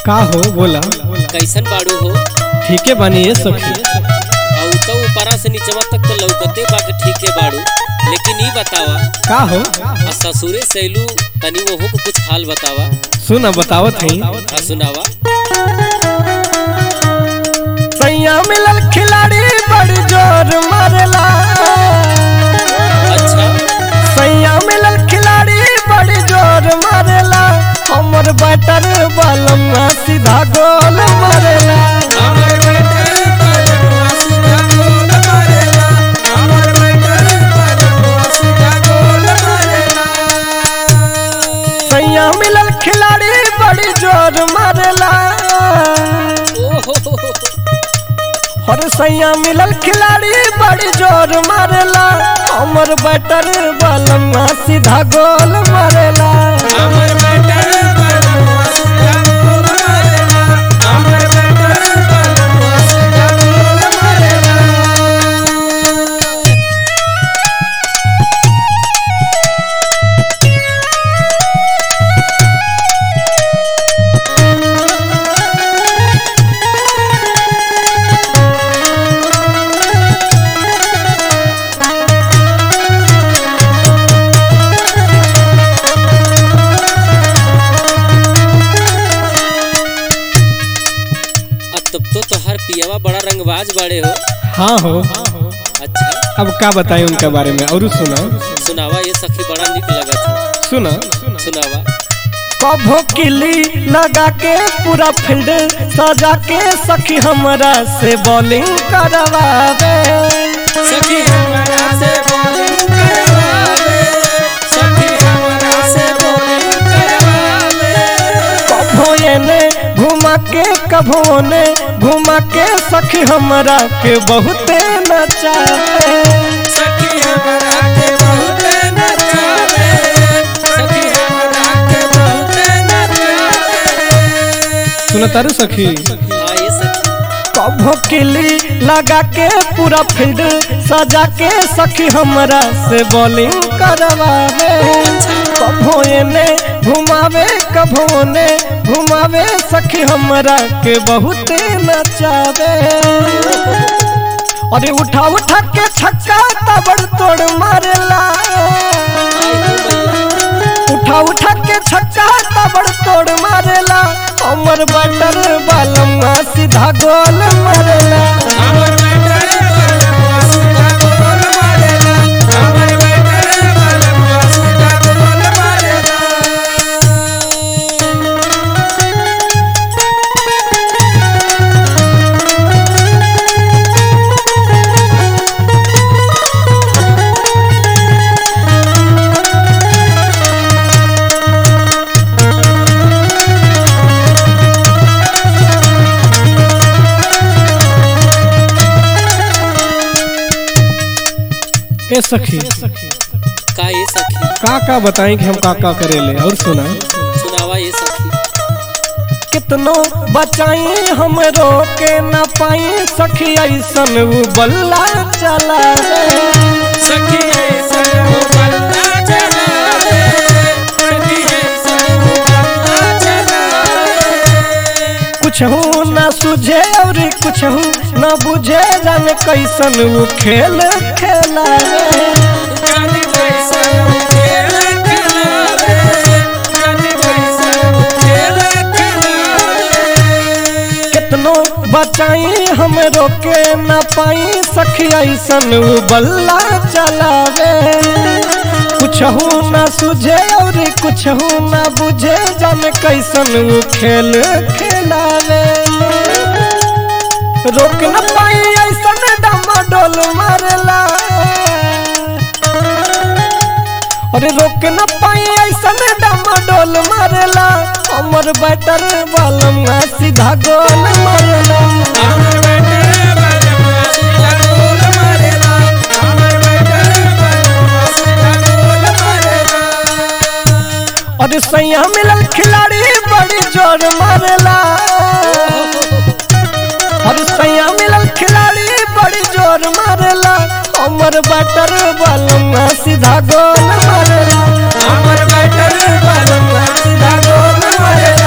का हो बोला कैसन बाड़ू हो ठीके बानी ये सखी और तो ऊपरा से नीचवा तक तो लौकते बाके ठीके बाड़ू लेकिन ई बतावा का हो आ ससुरे सैलू तनी वहू को कुछ हाल बतावा सुना बतावत हई आ सुनावा सैया मिलल खिलाड़ी बड़ी जोर मारेला अच्छा सैया मिलल खिलाड़ी बड़ी जोर मारेला हमर बैटर बलमा सीधा गोल मारेला सैया मिलल खिलाड़ी बड़ी जोर मारेला ओहो हर सैया मिलल खिलाड़ी बड़ी जोर मारेला हमर बैटर बलमा सीधा गोल मारेला अब तब तो तोहार पियावा बड़ा रंगबाज बाड़े हो हाँ हो अच्छा अब का बताएं उनके बारे में और सुना सुनावा ये सखी बड़ा निक लगत है सुना सुनावा कभो किली लगा के पूरा फील्ड सजा के सखी हमरा से बॉलिंग करवावे सखी हमरा से bowling करवावे, सखी हमरा से bowling करवावे। कभो एने घुमा के कभो ने घुमा के सखी हमरा के बहुते नचावे सखी हमरा के बहुते नचावे, सखी हमरा के बहुते नचावे। सुना तारू सखी हाँ, ये सखी कभो किली लगा के पूरा फील्ड सजा के सखी हमरा से बॉलिंग करवावे कभो एने घुमावे कभो ने घुमावे सखी हमरा के बहुते नचावे अरे उठा उठा के छक्का तबड़ तोड़ मारेला उठा उठा के छक्का तबड़ तोड़ मारेला हमर बटर बालमा सीधा गोल मारेला हमर बेटर बलवा सीधा गोल मारेला, हमर बेटर बलवा सीधा गोल मारेला। ए सखी का ये सखी का का बताएं कि हम का का करेले और सुना सुनावा ये सखी कितनो बचाई हम रोके न पाई सखी ऐसन उ बल्ला चला सखी ऐसा वो बल्ला चलावे, सखी ऐसा वो बल्ला चलावे। कुछ हूँ न सुझे और कुछ हूँ न बुझे जान कैसन उ खेल खेला जाने कैसा वो खेल खिलावे, जाने कैसा वो खेल खिलावे। कितनो बचाई हम रोके न पाई सखी ऐसन उ बल्ला चलावे कुछ हूँ न सुझे और कुछ हूँ न बुझे जान कैसन उ खेल खेलावे रोक न पाई ऐसन डमाडोल मारला अरे रोक न पाई ऐसन डमाडोल मारला हमर बैटर बालमा सीधा गोल मारला हमर बेटर बलवा सीधा गोल मारेला, हमर बेटर बलवा सीधा गोल मारेला। अरे सैया मिलल खिलाड़ी बड़ी जोर मारेला अरे सैया मिलल खिलाड़ी बड़ी जोर मारेला हमर बैटर बालमा सीधा गोल मारेला हमर बेटर बलवा सीधा गोल मारेला